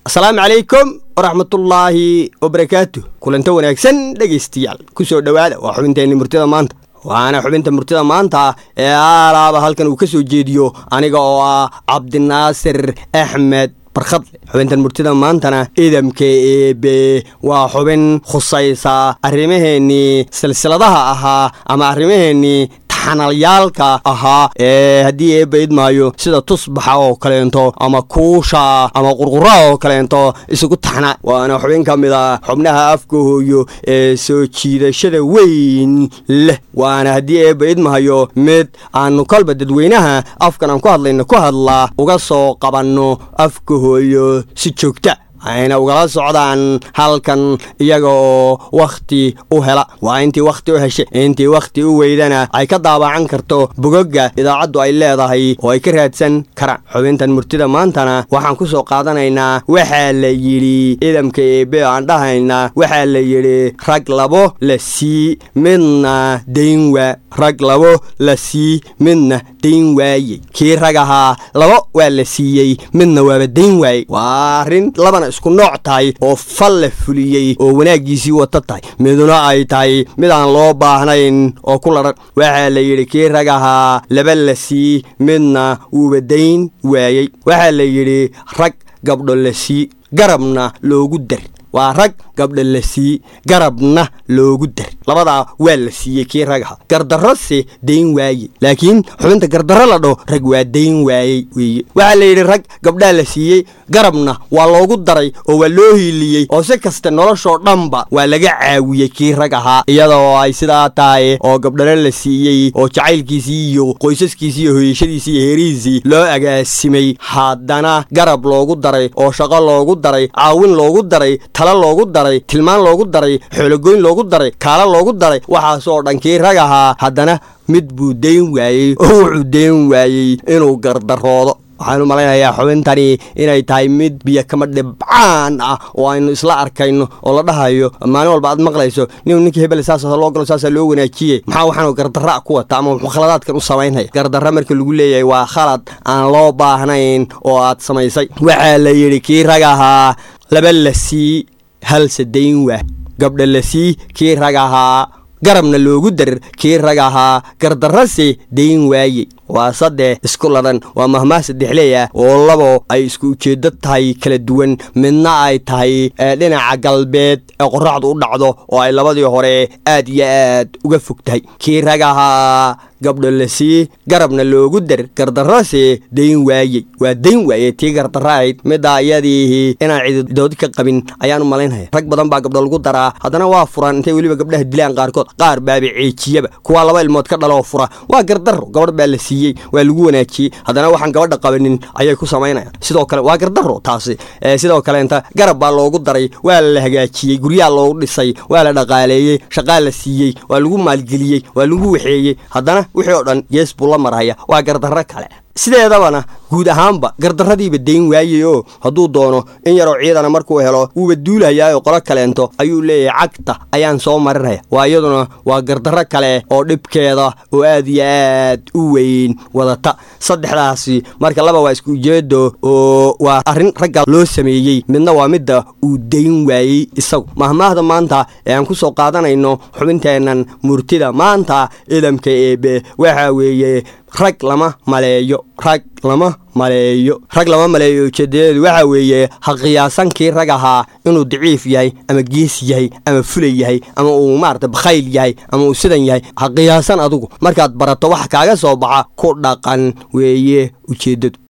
asalaamu calaykum waraxmatullaahi wabarakaatu kulanta wanaagsan dhegaystayaal ku soo dhowaada waa xubinteenni murtida maanta waana xubinta murtida maanta ee aalaaba halkan uu ka soo jeediyo aniga oo ah cabdinaasir axmed barkhadle xubintan murtida maantana idamka eebe waa xubin khusaysa arrimaheennii silsiladaha ahaa ama arrimaheennii xanalyaalka ahaa ee haddii eebba idmaayo sida tusbaxa oo kaleento ama kuusha ama qurquraha oo kaleento isugu taxna waana xubin ka mid a xubnaha afka hooyo ee soo jiidashada weyn leh waana haddii eebba idmahayo mid aanu kolba dadweynaha afkan aan ku hadlayno ku hadlaa uga soo qabanno afka hooyo si joogta ayna ugala socdaan halkan iyaga oo wakhti u hela waa intii wakhti u heshay intii wakhti u weydana ay ka daabacan karto bogogga idaacaddu ay leedahay oo ay ka raadsan karaan xubintan murtida maantana waxaan ku soo qaadanaynaa waxaa la yidhi idamka eebe aan dhahaynaa waxaa la yidhi rag labo la sii midna dayn waa rag labo la sii midna dayn waayey kii rag ahaa labo waa la siiyey midna waaba dayn waayey waa arrin labana isku nooc tahay oo fal la fuliyey oo wanaaggiisii wata tahay miduna ay tahay mid aan loo baahnayn oo ku ladhan waxaa la yidhi kii rag ahaa laba la sii midna wuuba dayn waayey waxaa la yidhi rag gabdho la sii garabna loogu dar waa rag gabdha la sii garabna loogu dar labadaa waa la siiyey kii ragaha gardarrose dayn waaye laakiin xubinta gardarro la dhaho rag waa dayn waayey weeye waxaa la yidhi rag gabdhaa la siiyey garabna waa loogu daray oo waa loo hiiliyey oo si kasta noloshoo dhanba waa laga caawiyey kii rag ahaa iyada oo ay sidaa tahay oo gabdhana la siiyey oo jacaylkiisii iyo qoysaskiisii iyo hoyashadiisii iyo heerihiisii loo agaasimay haddana garab loogu daray oo shaqo loogu daray caawin loogu daray tala loogu daray tilmaan loogu daray xoologoyn loogu daray kaala loogu daray waxaasoo dhan kii rag ahaa haddana mid buu dayn waayey oo wuxuu dayn waayey inuu gardaroodo waxaan u malaynayaa xubintani inay tahay mid biyo kama dhibcaan ah oo aynu isla arkayno oo la dhahayo maalin walba aad maqlayso nin ninkii hebel saasa loo galo saasaa loo wanaajiye maxaa waxaanu gardarra ku wata ama wuxuu khaladaadkan u samaynaya gardarra marka lagu leeyahay waa khalad aan loo baahnayn oo aad samaysay waxaa la yidhi kii rag ahaa laba la sii halse dayn waa gabdha la sii kii rag ahaa garabna loogu dar kii rag ahaa gardarrase dayn waaye waa saddex isku ladhan waa mahmaah saddexleeya oo labo ay isku ujeeddo tahay kala duwan midna ay tahay dhinaca galbeed ee qorraxdu u dhacdo oo ay labadii hore aad iyo aad uga fog tahay kii rag ahaa gabdho la sii garabna loogu dar gardarrase dayn waayey waa dayn waaye tii gardarra ahayd middaa iyadiihi inaan cididoodi ka qabin ayaan u malaynaya rag badan baa gabdho lagu daraa haddana waa furan intay weliba gabdhaha dilaan qaarkood qaar baaba ceejiyaba kuwaa laba ilmood ka dhaloo fura waa gardarro gabadh baa la siiyey waa lagu wanaajiyey haddana waxaan gabadha qabanin ayay ku samaynayaan sidoo kale waa gardarro taasi sidoo kaleenta garab baa loogu daray waa la hagaajiyey guryaha loogu dhisay waa la dhaqaaleeyey shaqaa la siiyey waa lagu maalgeliyey waa lagu waxeeyey haddana wixii oo dhan gees buu la marhaya waa gardarro kale sideedabana guud ahaanba gardarradiiba dayn waayey oo hadduu doono in yaroo ciidana markuu helo wuuba duulahayaayoo qolo kaleento ayuu leeyahay cagta ayaan soo marinaya waa iyaduna waa gardarro kale oo dhibkeeda oo aad iyo aad u weyn wadata saddexdaasi marka laba waa isku ujeedo oo waa arrin ragga loo sameeyey midna waa midda uu dayn waayey isagu mahmaahda maanta ee aan ku soo qaadanayno xubinteennan murtida maanta idamka eebe waxaa weeye rag lama maleeyo rag lama maleeyo rag lama maleeyo ujeedadeedu waxaa weeye ha qiyaasankii rag ahaa inuu daciif yahay ama gees yahay ama fulay yahay ama uu maarata bakhayl yahay ama uu sidan yahay ha qiyaasan adugu markaad barato wax kaaga soo baxa ku dhaqan weeye ujeeddadu